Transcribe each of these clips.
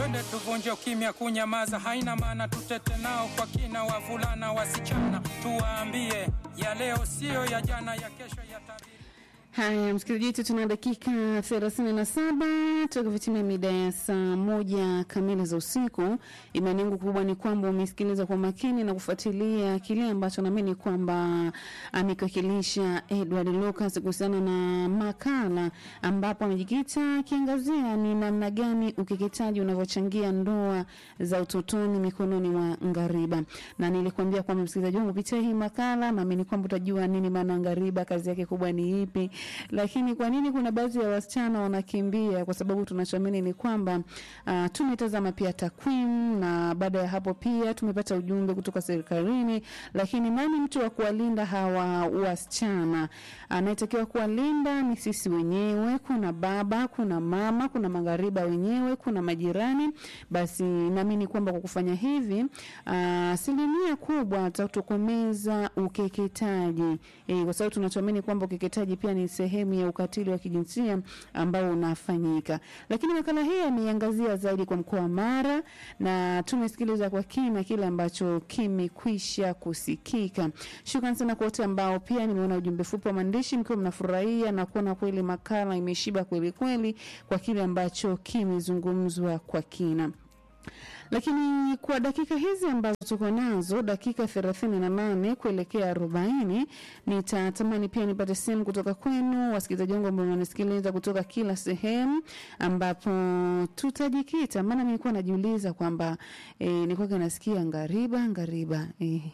twende tuvunje ukimya, kunyamaza haina maana, tutete nao kwa kina, wavulana wasichana, tuwaambie ya leo siyo ya jana, ya kesho ya tabiri. Haya, msikilizaji wetu, tuna dakika 37 tukivitimia mida ya saa moja kamili za usiku. Imani yangu kubwa ni kwamba umesikiliza kwa makini na kufuatilia kile ambacho naamini kwamba amekiwakilisha Edward Lucas kuhusiana na makala ambapo amejikita akiangazia ni namna gani ukeketaji unavyochangia ndoa za utotoni mikononi mwa ngariba, na nilikuambia kwamba msikilizaji wangu, kupitia hii makala naamini kwamba utajua nini maana ngariba, kazi yake kubwa ni ipi lakini kwa nini kuna baadhi ya wasichana wanakimbia? Kwa sababu tunachoamini ni kwamba uh, tumetazama pia takwimu na baada ya hapo pia tumepata ujumbe kutoka serikalini, lakini nani mtu wa kuwalinda hawa wasichana? Anayetakiwa kuwalinda ni sisi wenyewe. Kuna baba, kuna mama, kuna maghariba wenyewe, kuna majirani. Basi naamini kwamba kwa kufanya hivi asilimia uh, kubwa tutatokomeza ukeketaji e, kwa sababu tunachoamini kwamba ukeketaji pia ni sehemu ya ukatili wa kijinsia ambao unafanyika. Lakini makala hii ameiangazia zaidi kwa mkoa wa Mara na tumesikiliza kwa kina kile ambacho kimekwisha kusikika. Shukrani sana kwa wote ambao pia nimeona ujumbe fupi wa maandishi mkiwa mnafurahia na kuona kweli makala imeshiba kweli kweli kwa kile ambacho kimezungumzwa kwa kina lakini kwa dakika hizi ambazo tuko nazo dakika thelathini na nane kuelekea arobaini nitatamani pia nipate simu kutoka kwenu wasikilizaji wangu ambao wananisikiliza kutoka kila sehemu ambapo tutajikita maana nilikuwa najiuliza kwamba e, nilikuwa nasikia ngariba ngariba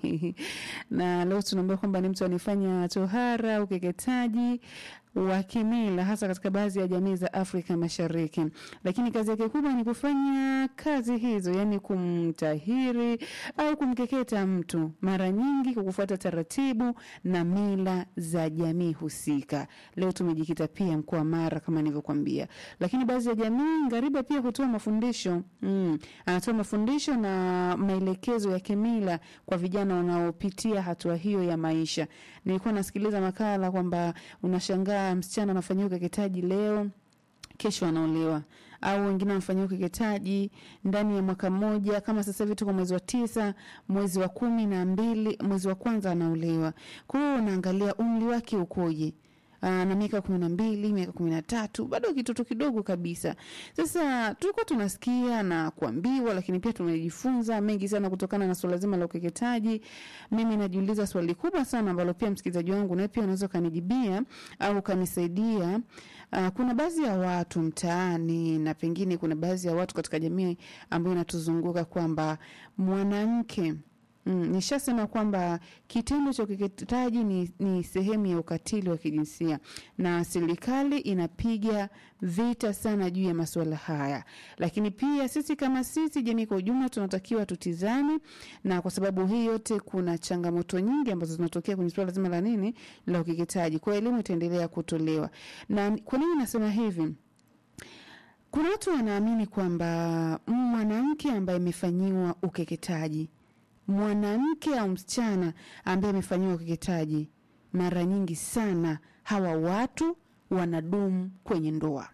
na leo tunaambia kwamba ni mtu anifanya tohara ukeketaji wa kimila hasa katika baadhi ya jamii za Afrika Mashariki, lakini kazi yake kubwa ni kufanya kazi hizo, yani kumtahiri au kumkeketa mtu, mara nyingi kwa kufuata taratibu na mila za jamii husika. Leo tumejikita pia mkoa Mara kama nilivyokuambia, lakini baadhi ya jamii ngariba pia hutoa mafundisho mm, anatoa mafundisho na maelekezo ya kimila kwa vijana wanaopitia hatua hiyo ya maisha. Nilikuwa nasikiliza makala kwamba unashangaa msichana anafanyiwa ukeketaji leo kesho anaolewa au wengine wanafanyia ukeketaji ndani ya mwaka mmoja. Kama sasa hivi tuko mwezi wa tisa, mwezi wa kumi na mbili, mwezi wa kwanza anaolewa. Kwa hiyo unaangalia umri wake ukoje Aa, na miaka kumi na mbili miaka kumi na tatu bado kitoto kidogo kabisa. Sasa tulikuwa tunasikia na kuambiwa, lakini pia tumejifunza mengi sana kutokana na swala zima la ukeketaji. Mimi najiuliza swali kubwa sana ambalo pia msikilizaji wangu naye pia unaweza ukanijibia au ukanisaidia. Uh, kuna baadhi ya watu mtaani na pengine kuna baadhi ya watu katika jamii ambayo inatuzunguka kwamba mwanamke Mm, nishasema kwamba kitendo cha ukeketaji ni, ni sehemu ya ukatili wa kijinsia na serikali inapiga vita sana juu ya masuala haya, lakini pia sisi kama sisi jamii kwa ujumla tunatakiwa tutizame, na kwa sababu hii yote kuna changamoto nyingi ambazo zinatokea kwenye suala zima la nini la ukeketaji. Kwa elimu itaendelea kutolewa. Na kwa nini nasema hivi? Kuna watu wanaamini kwamba mwanamke ambaye amefanyiwa ukeketaji mwanamke au msichana ambaye amefanyiwa ukeketaji, mara nyingi sana hawa watu wanadumu kwenye ndoa.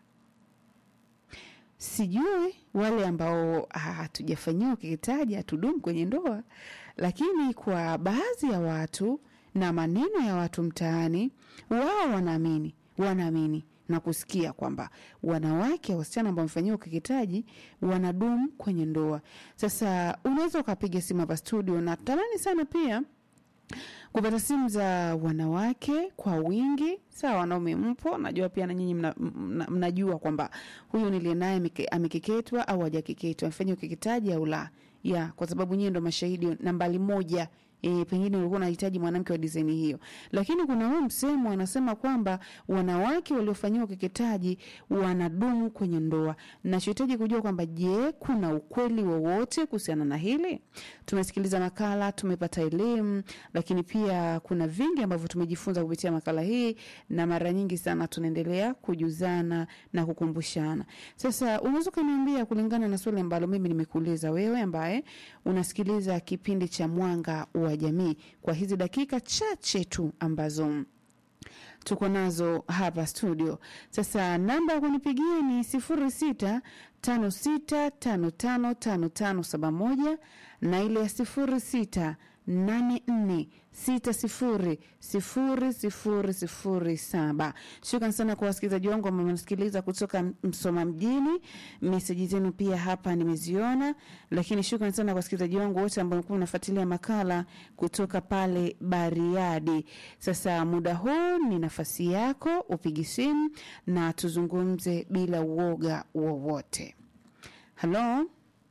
Sijui wale ambao hatujafanyiwa ukeketaji hatudumu kwenye ndoa, lakini kwa baadhi ya watu na maneno ya watu mtaani, wao wanaamini wanaamini na kusikia kwamba wanawake wasichana ambao wamefanyiwa ukeketaji wanadumu kwenye ndoa. Sasa unaweza ukapiga simu hapa studio, na tamani sana pia kupata simu za wanawake kwa wingi. Sawa, wanaume mpo, najua pia na nyinyi mna, mna, mnajua kwamba huyu niliye naye amekeketwa au hajakeketwa, amefanya ukeketaji au la, ya kwa sababu nyinyi ndo mashahidi nambari moja e, pengine ulikuwa unahitaji mwanamke wa design hiyo, lakini kuna huu msemo anasema kwamba wanawake waliofanyiwa ukeketaji wanadumu kwenye ndoa. Nachohitaji kujua kwamba je, kuna ukweli wowote kuhusiana na hili? Tumesikiliza makala, tumepata elimu, lakini pia kuna vingi ambavyo tumejifunza kupitia makala hii, na mara nyingi sana tunaendelea kujuzana na kukumbushana. Sasa unaweza ukaniambia kulingana na swali ambalo mimi nimekuuliza wewe, ambaye unasikiliza kipindi cha Mwanga wa Jamii kwa hizi dakika chache tu ambazo tuko nazo hapa studio. Sasa namba ya kunipigia ni sifuri sita tano sita tano tano tano tano saba moja na ile ya sifuri sita nane nne sita sifuri sifuri sifuri sifuri saba. Shukran sana kwa wasikilizaji wangu ambao wanasikiliza kutoka Msoma mjini. Meseji zenu pia hapa nimeziona, lakini shukran sana kwa wasikilizaji wangu wote ambao walikuwa wanafuatilia makala kutoka pale Bariadi. Sasa muda huu ni nafasi yako, upigi simu na tuzungumze bila uoga wowote. Halo,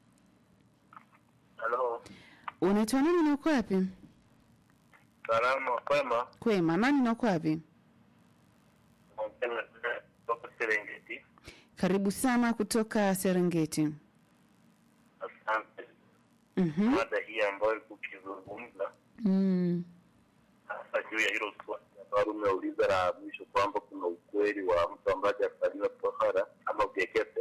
Halo, unaitwa nani na uko wapi? salama kwema. Kwema, nani na uko wapi? Naongea kutoka Serengeti. Karibu sana kutoka Serengeti. Asante. Mhm. Mada hii ambayo ukizungumza Mm. hasa juu ya hilo swali ambalo umeuliza la mwisho kwamba kuna ukweli wa mtu ambaye hajafanyiwa tohara ama ukekete.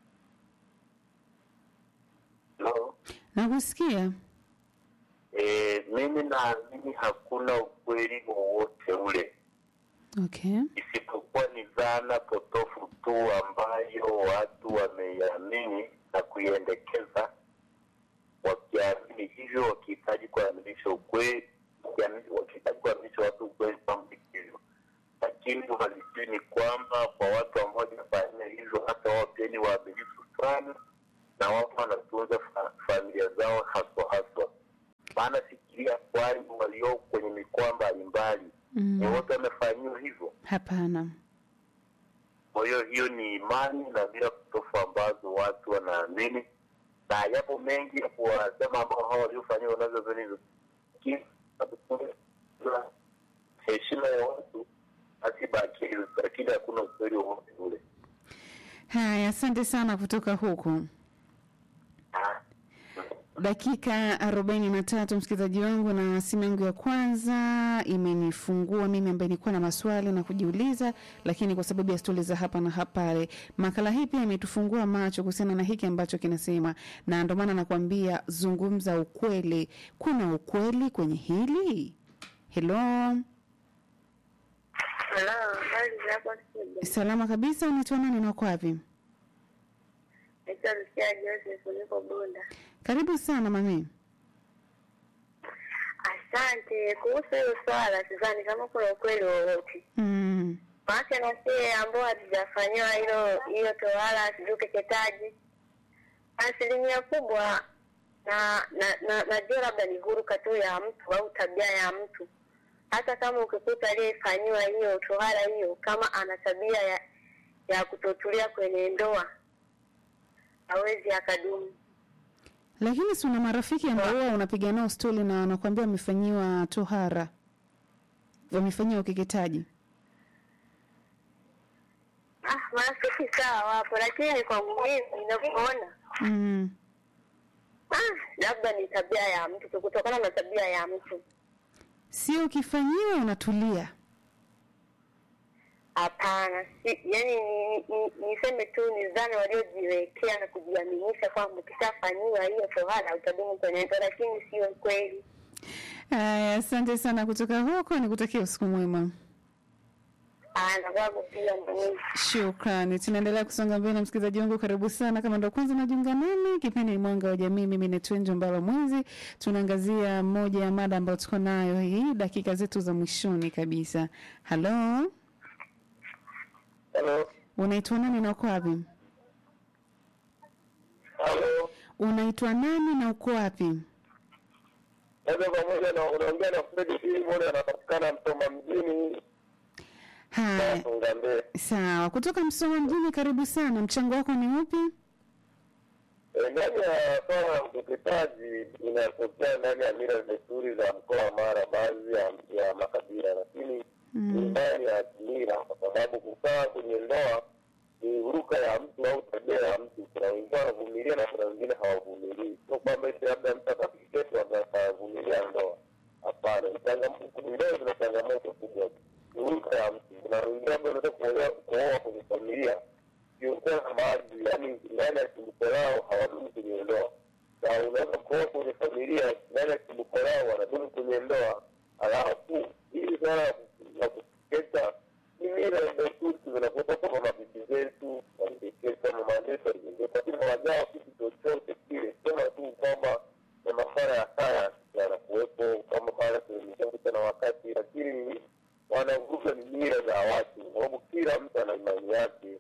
Halo. Nakusikia. E, mimi naamini hakuna ukweli wowote ule Okay. isipokuwa ni dhana potofu tu ambayo watu wameiamini na kuiendekeza wakiamini hivyo, wakihitaji kuaminisha ukweli, wakiamini- wakihitaji kuaminisha watu ukweli kwamba hivyo, lakini uhalisia ni kwamba kwa watu ambao wajafanya hivyo, hata wao pia ni waaminifu sana, na wapo wanatunza fa- familia zao haswa haswa. Maana fikiria kwani walio kwenye mikoa mbalimbali ni Mm. wote wamefanyiwa hivyo. Hapana. Kwa hiyo hiyo ni imani na mila potofu ambazo watu wanaamini, na yapo mengi ya kuwasema ambao hao waliofanyiwa nazo vilivyo, lakini na heshima ya watu basi baki hivyo, lakini hakuna ukweli wowote ule. Haya, asante sana kutoka huku. Ah, Dakika arobaini na tatu msikilizaji wangu, na simu yangu ya kwanza imenifungua mimi ambaye nilikuwa na maswali na kujiuliza, lakini kwa sababu ya stori za hapa na hapale, makala hii pia imetufungua macho kuhusiana na hiki ambacho kinasema, na ndio maana nakwambia zungumza ukweli. Kuna ukweli kwenye hili. Hello, Halo, habari za hapo studio? salama kabisa. Unaitwa nani na uko wapi? Naitwa Lucia Joseph, niko Bunda. Karibu sana mami. Asante. Kuhusu hilo swala, sidhani kama kuna ukweli wowote, Mm. maana na sie ambao hatujafanyiwa hilo hiyo tohara, sijui ukeketaji, asilimia kubwa na na na najua labda ni huruka tu ya mtu au tabia ya mtu. Hata kama ukikuta aliyefanyiwa hiyo tohara hiyo, kama ana tabia ya ya kutotulia kwenye ndoa, hawezi akadumu. Lakini si una marafiki ambao huwa unapiga nao stori na wanakuambia wamefanyiwa tohara, wamefanyiwa ukeketaji. Ah, marafiki sawa wapo, lakini kwangu mimi ninavyoona, Mm. ah, labda ni tabia ya mtu tu, kutokana na tabia ya mtu. Sio ukifanyiwa unatulia. Hapana, si, yani ni- ni- niseme tu ni dhana waliojiwekea na kujiaminisha kwamba ukishafanyiwa hiyo tohara utadumu kwenye ndoa, lakini sio kweli. Haya, asante sana kutoka huko, nikutakia usiku mwema. Ah, na kwangu pia mwenyewe. Shukrani. Tunaendelea kusonga mbele, msikilizaji wangu, karibu sana. Kama ndo kwanza unajiunga nami, kipindi ni Mwanga wa Jamii. Mimi ni Twenjo Mbalo Mwizi. Tunaangazia moja ya mada ambayo tuko nayo hii dakika zetu za mwishoni kabisa. Halo, Halo, unaitwa nani na uko wapi? halo, Unaitwa nani na uko wapi? moja kwa moja na unaongea na Fredi Filimon, anapatikana Msoma mjini Haya, Songa Mbele. sawa. Kutoka Msoma mjini, karibu sana. Mchango wako ni upi? E, ndani ya swala la ukeketaji inatokea ndani ya mila na desturi za mkoa wa Mara, baadhi ya, ya makabila, lakini ni ndani ya kimila, kwa sababu kukaa kwenye ndoa ni huruka ya mtu au tabia ya mtu. Kuna wengine wanavumilia na kuna wengine hawavumilii. Sio kwamba eti labda mtu akakeketwa akavumilia ndoa. Hapana, ni changamoto. Ndoa zina changamoto kubwa, ni huruka ya mtu. Kuna wengine labda wanaweza kuolewa kuoa kwenye familia siokuwa na maadili, yaani ndani ya chimbuko lao hawadumu kwenye ndoa, na unaweza kuoa kwenye familia ndani ya chimbuko lao wanadumu kwenye ndoa, halafu hili swala la ku- la kukeketwa kuleta ni mila na desturi zinakuta kama mabibi zetu waliekea kama mama zetu waliekea, lakini hawajao kitu chochote kile, sema tu kwamba na masuala ya sayansi yanakuwepo kama pale kuelimishana na wakati, lakini wanavuka ni mila za watu, kwa sababu kila mtu ana imani yake.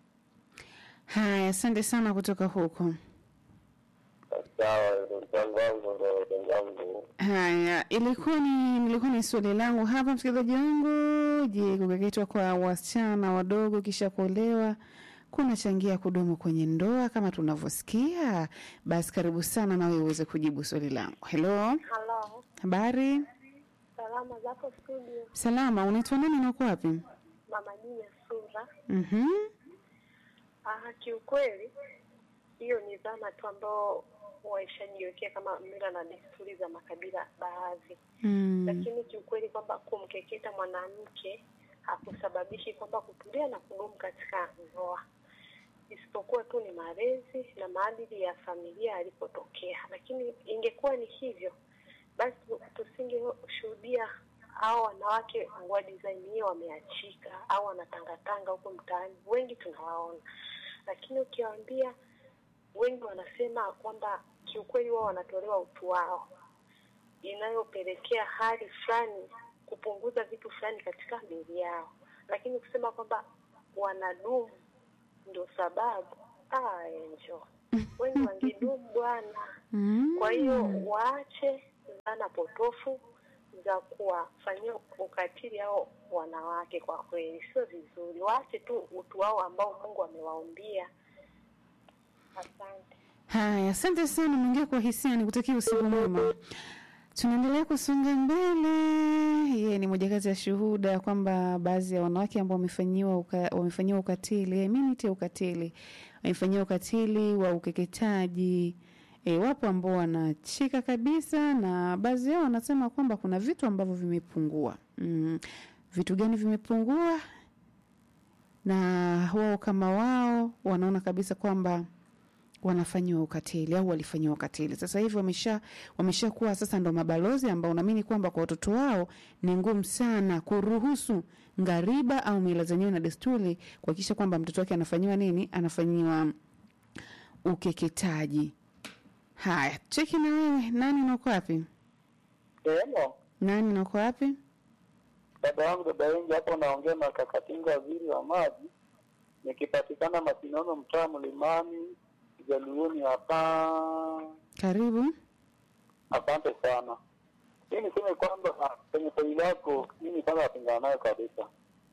Haya, asante sana kutoka huko. Sawa, ndo mchango wangu, ndo mchango wangu. Haya, ilikuwa ni nilikuwa ni swali langu hapa, msikilizaji wangu. Je, kukeketwa kwa wasichana wadogo kisha kuolewa kunachangia kudumu kwenye ndoa kama tunavyosikia? Basi karibu sana na wewe uweze kujibu swali langu. Hello, Halo, habari? salama zako studio, Salama, unaitwa nani na uko wapi? mama Jina Sura. Mhm. Ah, kiukweli hiyo ni dhana tu ambao waishajiwekea kama mila na desturi za makabila baadhi, Mm. lakini kiukweli kwamba kumkeketa mwanamke hakusababishi kwamba kutulia na kudumu katika ndoa, isipokuwa tu ni malezi na maadili ya familia alipotokea. Lakini ingekuwa ni hivyo, basi tusingeshuhudia hao wanawake wa design hiyo wameachika au wanatangatanga huko mtaani, wengi tunawaona. Lakini ukiwaambia, wengi wanasema kwamba kiukweli wao wanatolewa utu wao, inayopelekea hali fulani kupunguza vitu fulani katika miili yao, lakini kusema kwamba wanadumu ndio sababu ah, enjo wengi wangedumu bwana. Mm. Kwa hiyo waache dhana potofu za kuwafanyia ukatili hao wanawake. Kwa kweli sio vizuri, waache tu utu wao ambao Mungu amewaumbia. Asante. Haya, asante sana, umeingia kwa hisia, nikutakia usiku mwema. Tunaendelea kusonga mbele. Yeye ni moja kati ya shuhuda kwamba baadhi ya wanawake ambao wamefanyiwa uka, wamefanyiwa ukatili, eh, mimi niite ukatili, wamefanyiwa ukatili wa ukeketaji. E, wapo ambao wanachika kabisa na baadhi yao wanasema kwamba kuna vitu ambavyo vimepungua. Mm, vitu gani vimepungua? Na wao kama wao wanaona kabisa kwamba wanafanyiwa ukatili au walifanyiwa ukatili. Sasa hivi wamesha wameshakuwa sasa ndo mabalozi ambao naamini kwamba kwa watoto wao ni ngumu sana kuruhusu ngariba au mila zenyewe na desturi kuhakikisha kwamba mtoto wake anafanyiwa nini, anafanyiwa ukeketaji. Haya, cheki na wewe, nani na uko wapi? Sehemu Nani na uko wapi? dada yangu dada wengi hapo, naongea na Kakatinga, waziri wa maji, nikipatikana Masinono, mtaa Mlimani, Jaluoni hapa. Karibu. Asante sana. Hii niseme kwamba kwenye swali lako, mimi kwanza napingana nayo kabisa,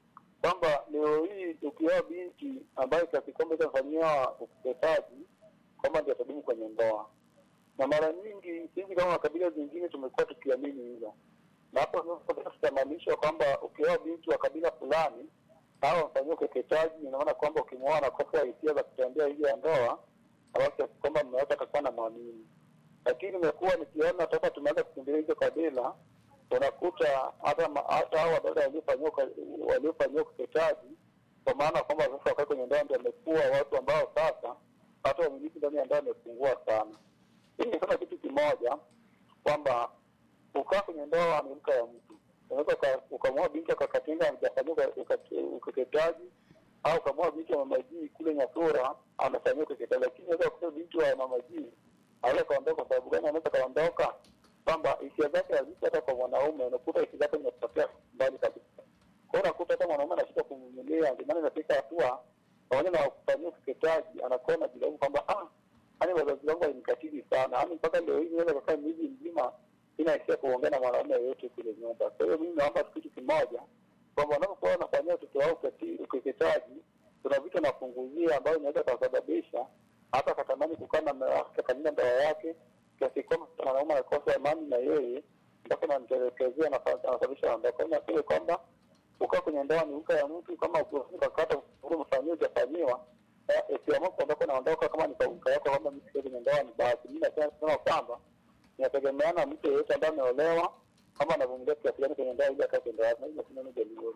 kwamba leo hii ukioa binti ambayo kiasi kwamba itafanyiwa ukeketaji kwamba ndio atadumu kwenye ndoa, na mara nyingi sisi kama makabila zingine tumekuwa tukiamini hivyo, na hapo sasa tutamaanisha kwamba ukioa binti wa kabila fulani au amfanyiwa ukeketaji, inaona kwamba ukimwoa anakosa hisia za kutembea nje ya ndoa, alafu kiasi kwamba mume wake atakuwa na mwamini lakini imekuwa nikiona toka tumeanza kukimbilia hizo kabila, unakuta hata ma- hata hao wadada waliofanyiwa uka- waliofanyiwa ukeketaji, kwa maana kwamba sasa wakaa kwenye ndoa ndio wamekuwa watu ambao sasa hata wamiliki ndani ya ndoa wamepungua sana. Hii nisema kitu kimoja kwamba ukaa kwenye ndoa ni mka ya mtu, unaweza uka- ukamwoa binti akakatinga amejafanyiwa uka- uka- ukeketaji au ukamwoa binti wa mamajii kule Nyasura amefanyiwa ukeketaji, lakini unaweza kukuta binti wa mamajii aweza kaondoka kwa sababu gani? Anaweza kaondoka kwamba hisia zake hazisi hata kwa mwanaume, unakuta hisia zake zimepotea mbali kabisa. Kwa hiyo unakuta hata mwanaume anashindwa kumvumilia, ndio maana inafika hatua pamoja na kufanyia ukeketaji, anakuwa anajilaumu kwamba ah, yani wazazi wangu walinikatili sana, yani mpaka leo hii naweza kakaa miezi mzima sina hisia kuongea na mwanaume yoyote kule nyumba. Kwa hiyo mimi naomba kitu kimoja kwamba wanapokuwa wanafanyia watoto wao ukati- ukeketaji, kuna vitu anapunguzia ambayo inaweza kasababisha hata akatamani kukaa na mume wake akalinda ndoa yake kiasi kwamba mwanaume anakosa amani na yeye mpaka namtelekezea anasababisha aondoka. Nasema kwamba ukaa kwenye ndoa ni uka ya mtu, kama ukakata umefanyiwa ujafanyiwa, eh, ukiamua kuondoka naondoka, kama ni kwa uka yako kwamba mimi sikai kwenye ndoa ni basi. Mimi nasema kusema kwamba inategemeana mtu yeyote ambaye ameolewa kama anavumilia kiasi gani kwenye ndoa ili akae kwenye ndoa. Na hiyo sina jamii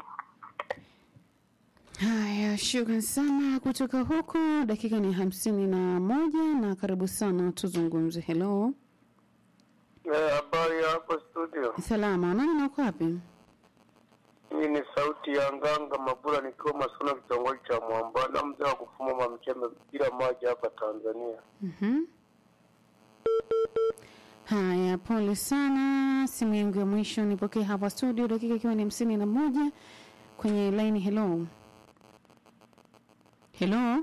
Haya, shukran sana kutoka huko. Dakika ni hamsini na moja na karibu sana, tuzungumze. Hello, Habari hapo studio, salama, nani na uko wapi? Hii ni sauti ya Nganga Mabula nikiwa Masuna, kitongoji cha Mwamba na mzee wa kufuma mamchembe bila maji hapa Tanzania. Mhm. Haya, pole sana. Simu yangu ya mwisho nipokee hapa studio, dakika ikiwa ni hamsini na moja kwenye line. Hello, hello.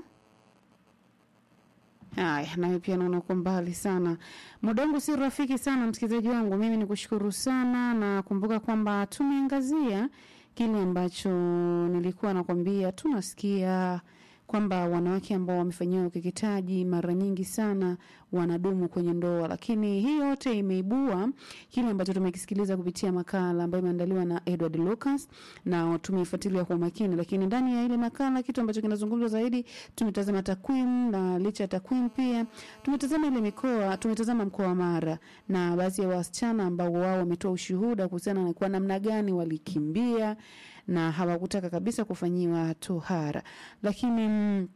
Haya, nawe pia naona uko mbali sana. Muda wangu si rafiki sana, msikilizaji wangu. Mimi ni kushukuru sana na kumbuka kwamba tumeangazia kile ambacho nilikuwa nakwambia, tunasikia kwamba wanawake ambao wamefanyiwa ukeketaji mara nyingi sana wanadumu kwenye ndoa, lakini hii yote imeibua kile ambacho tumekisikiliza kupitia makala ambayo imeandaliwa na Edward Lucas na tumeifuatilia kwa makini, lakini ndani ya ile makala kitu ambacho kinazungumzwa zaidi, tumetazama takwimu na licha ya takwimu pia tumetazama ile mikoa, tumetazama mkoa wa Mara na baadhi ya wasichana ambao wao wametoa ushuhuda kuhusiana na kwa namna gani walikimbia na hawakutaka kabisa kufanyiwa tohara, lakini mm,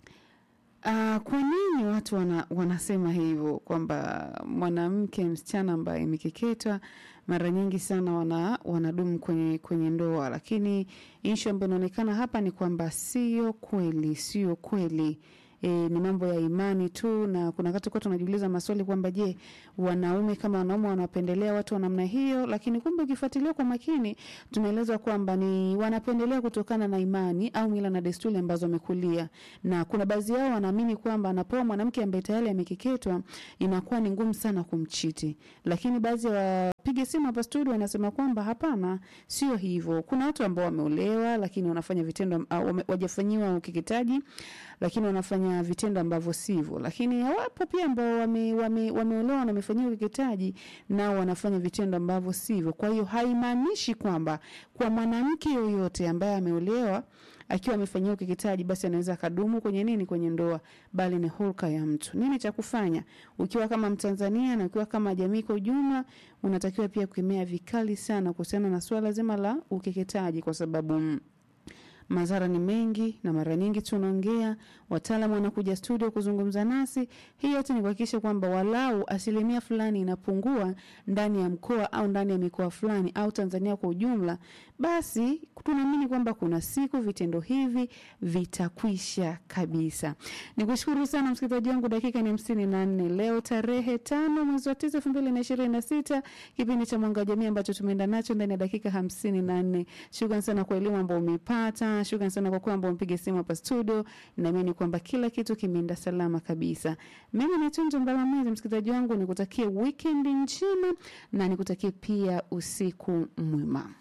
Uh, kwa nini watu wana, wanasema hivyo kwamba mwanamke msichana ambaye imekeketwa mara nyingi sana wana, wanadumu kwenye, kwenye ndoa, lakini ishu ambayo inaonekana hapa ni kwamba sio kweli, sio kweli. E, ni mambo ya imani tu, na kuna wakati kwa tunajiuliza maswali kwamba je, wanaume kama wanaume wanapendelea watu wa namna hiyo? Lakini kumbe ukifuatilia kwa makini, tunaelezwa kwamba ni wanapendelea kutokana na imani au mila na desturi ambazo wamekulia, na kuna baadhi yao wanaamini kwamba anapoa mwanamke ambaye tayari amekeketwa inakuwa ni ngumu sana kumchiti, lakini baadhi ya wapiga simu hapa studio wanasema kwamba hapana, sio hivyo. Kuna watu ambao wameolewa lakini wanafanya vitendo uh, wame- wajafanyiwa ukeketaji lakini wanafanya vitendo ambavyo sivyo, lakini wapo pia ambao wame, wame, wameolewa na wamefanyiwa ukeketaji nao wanafanya vitendo ambavyo sivyo. Kwa hiyo haimaanishi kwamba kwa mwanamke yoyote ambaye ameolewa akiwa amefanyiwa ukeketaji basi anaweza akadumu kwenye nini, kwenye ndoa, bali ni hulka ya mtu. Nini cha kufanya ukiwa kama Mtanzania na ukiwa kama jamii kwa ujumla, unatakiwa pia kukemea vikali sana kuhusiana na swala zima la ukeketaji, kwa sababu mm, madhara ni mengi na mara nyingi tunaongea, wataalamu wanakuja studio kuzungumza nasi. Hii yote ni kuhakikisha kwamba walau asilimia fulani inapungua ndani ya mkoa au ndani ya mikoa fulani au Tanzania kwa ujumla, basi tunaamini kwamba kuna siku vitendo hivi vitakwisha kabisa. Nikushukuru sana msikilizaji wangu, dakika ni hamsini na nne leo tarehe tano mwezi wa tisa elfu mbili na ishirini na sita kipindi cha Mwanga wa Jamii ambacho tumeenda nacho ndani ya dakika hamsini na nne. Shukran sana kwa elimu ambayo umeipata. Shukran sana kwa kwamba umepiga simu hapa studio. Naamini kwamba kila kitu kimeenda salama kabisa. Mimi ni Tunzo Mbalamwezi, msikilizaji wangu, nikutakie weekend njema na nikutakie pia usiku mwema.